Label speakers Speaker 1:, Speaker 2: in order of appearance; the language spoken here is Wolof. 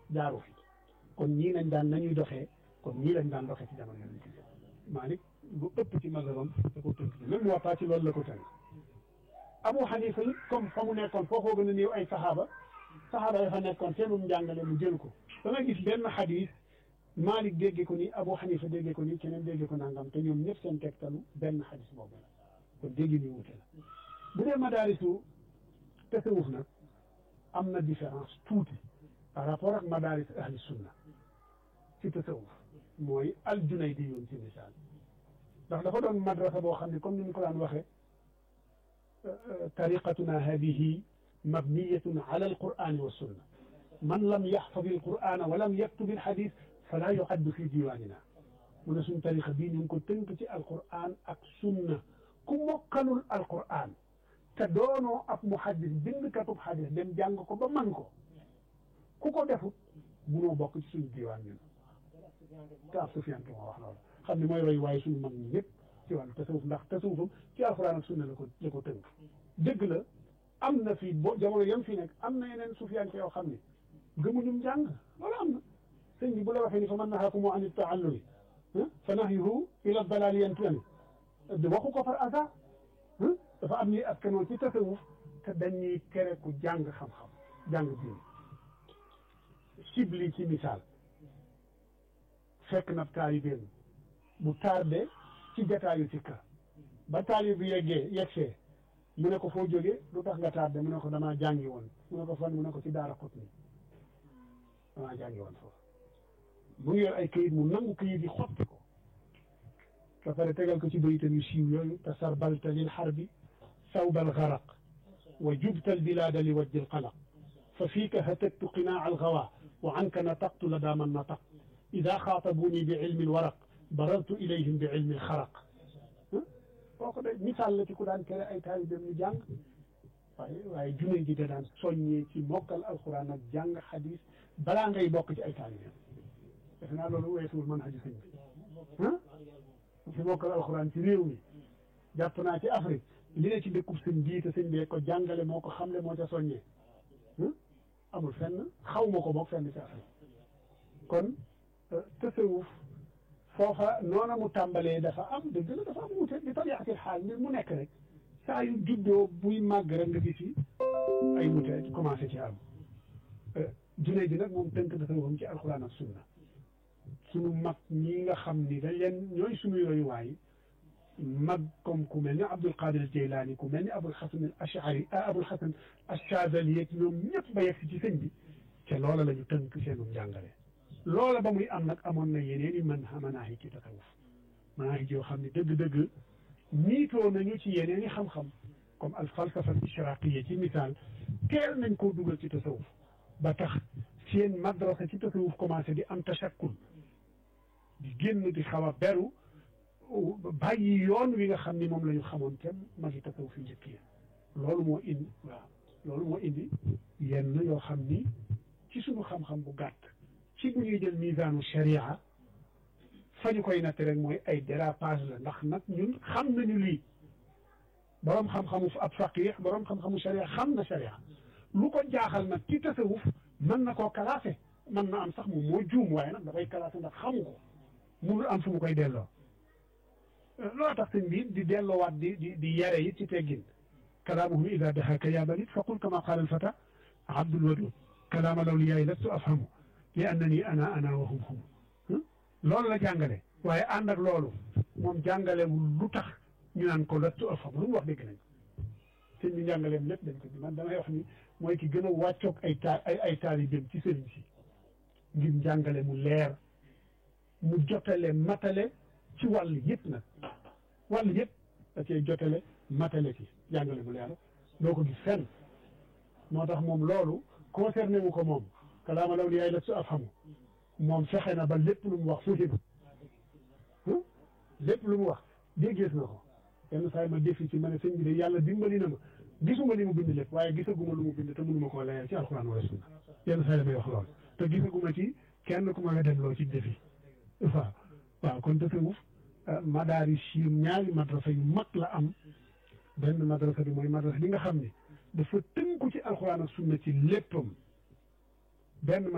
Speaker 1: jaaru fi kon ñii lañ daan nañuy doxee kon ñii lañ daan doxee ci jamono yonent bi Maalik lu ëpp ci mazhabam da ko tënk même Muwatta ci loolu la ko tënk Abu Hanifa it comme fa mu nekkoon foofoo gën a néew ay saxaaba saxaaba ya fa nekkoon seenum njàngale mu jël ko da nga gis benn xadis Maalik déggee ko nii Abu Hanifa déggee ko nii keneen déggee ko nangam te ñoom ñëpp seen tegtalu benn xadis boobu la kon dégg ni wute la bu dee madaarisu tasawuf nag am na différence tuuti par rapport ak madaaris ahli sunna ci tasawuf mooy al junaydi yoon ci misaal ndax dafa doon madrasa boo xam ne comme ni mu ko daan waxee tariqatuna hadihi mabniyatun ala alqur'ani wa sunna man lam yaxfad alqur'ana wa lam yaktub alxadis fala yuaddu fi diwanina mu ne suñ tariqa bii ñu ngi ko tënk ci alqur'an ak sunna ku mokkalul alqur'an te doonoo ab muhaddis bindkatub xadis dem jàng ko ba man ko ku ko defut munoo bokk ci suñu diwaan ñun kaaf Sufyaan moo wax loolu xam ne mooy roy waaye suñu mag ñi ñëpp ci wàllu tasawuf ndax tasawufam ci alxuraan ak sunna la ko la ko tënk dëgg la am na fii bo jamono yam fi nekk am na yeneen Sufyaan yoo xam ne gëmuñum jàng loolu am na sëñ bi bu la waxee ni fa man nahaakum an taallumi fa nahyuhu ila dalaali yantami waxu ko par hasard dafa am ñuy askanoo ci tasawuf te dañuy tere ku jàng xam-xam jàng diine sibli ci misaal fekk na taalibeem bu tardé ci jataayu ci kër ba taalib bi yeggee yegsee mu ne ko foo jógee lu tax nga tardé mu ne ko damaa jàngi woon mu ne ko fan mu ne ko ci daara xut ni damaa jàngi woon foofu mu ngi yor ay këyit mu nangu këyit yi xotti ko ba pare tegal ko ci bayitam yu siiw yooyu te sarbalta lil xarbi sawbal garaq wa jubtal bilaada li wajjil qalaq fa fiika hatattu qinaa al gawa wa anka nataqtu la daaman nataq ida xaatabuni bi ilmi lwaraq barartu ilayhim bi ilmi lxaraq kooku de misaal la ci ku daan tere ay taalibeem ñu jàng waaye waaye junne ji da daan soññee ci mokkal alquran ak jàng xadis balaa ngay bokk ci ay taalibeem defe naa loolu weesuwul mën xaju sëñ bi ah ci mokkal alquran ci réew mi jàpp naa ci Afrique li ne ci dëkkub sëñ bii te sëñ bee ko jàngale moo ko xamle moo ca soññee amul fenn xaw ma ko boog fenn ci Afrique kon tasawuf foofa noona mu tàmbalee dafa am dëgg la dafa am wute di tabiatil xaal mbir mu nekk rek saa yu juddoo buy màgg rek nga gis ay wute commencé ci am junne ji nag moom tënk tasawufam ci alxuraan ak sunna sunu mag ñi nga xam ni dañ leen ñooy suñuy royuwaay mag comme ku mel ni Abdul Qadir Jeylaani ku mel ni Abul Xasan al Ashari Abul Xasan Achadali yeeg ñoom ñëpp ba yegg si ci sëñ bi te loola la ñu tënk seenu njàngale loola ba muy am nag amoon na yeneen i mën manaahi ci tasawuf manaahi yoo xam ne dëgg-dëgg niitoo nañu ci yeneen i xam-xam comme al falsafa al ishraqiya ci misaal teel nañ koo dugal ci tasawuf ba tax seen madrasa ci tasawuf commencé di am tashakkul di génn di xaw a beru bàyyi yoon wi nga xam ni moom la ñu xamoon te magi tasawuf fi njëkk yi loolu moo indi waaw loolu moo indi yenn yoo xam ni ci suñu xam-xam bu gàtt ci bu ñuy jël misaanu sharia fa ñu koy natt rek mooy ay dérapage la ndax nag ñun xam nañu lii boroom xam-xamu ab faqih boroom xam-xamu sharia xam na sharia lu ko jaaxal nag ci tasawuf mën na koo classé mën na am sax moom moo juum waaye nag dafay classé ndax xamu ko munul am fu mu koy delloo loolu tax sëñ bi di delloowaat di di di yare it ci teggin kalaamuhum ida daxaka yaa balit faqul kama qaala alfata abdul wadud kalaama lawliyaay lastu afhamu li annani ana ana wa hum hum loolu la jàngale waaye ànd ak loolu moom jàngalewul lu tax ñu naan ko lastu afhamu lu mu wax dégg nañ sëñ bi njàngaleem lépp dañ ko bi man damay wax ni mooy ki gën a wàccoog ay ta ay ay taalibeem ci sëriñ si ngir njàngale mu leer mu jotale matale ci wàll yëpp nag wàll yëpp da cee jotale matale ci jàngale bu leer doo ko gis fenn moo tax moom loolu concerné wu ko moom kalaama law li yaay la su afhamu moom fexe na ba lépp lu mu wax fuhima lépp lu mu wax déggees na ko yenn saa yi ma defi ci ma ne sëñ bi de yàlla dimbali na ma gisuma li mu bind lépp waaye gisaguma lu mu bind te mënuma koo layal ci alxuraan wala sunna yenn saa yi damay wax loolu te gisaguma ci kenn ku ma weddal loo ci defi waaw waaw kon tasawuf madaaris yi ñaari madrasa yu mag la am benn madrasa bi mooy madrasa bi nga xam ne dafa tënku ci alxuraan ak sunna ci léppam benn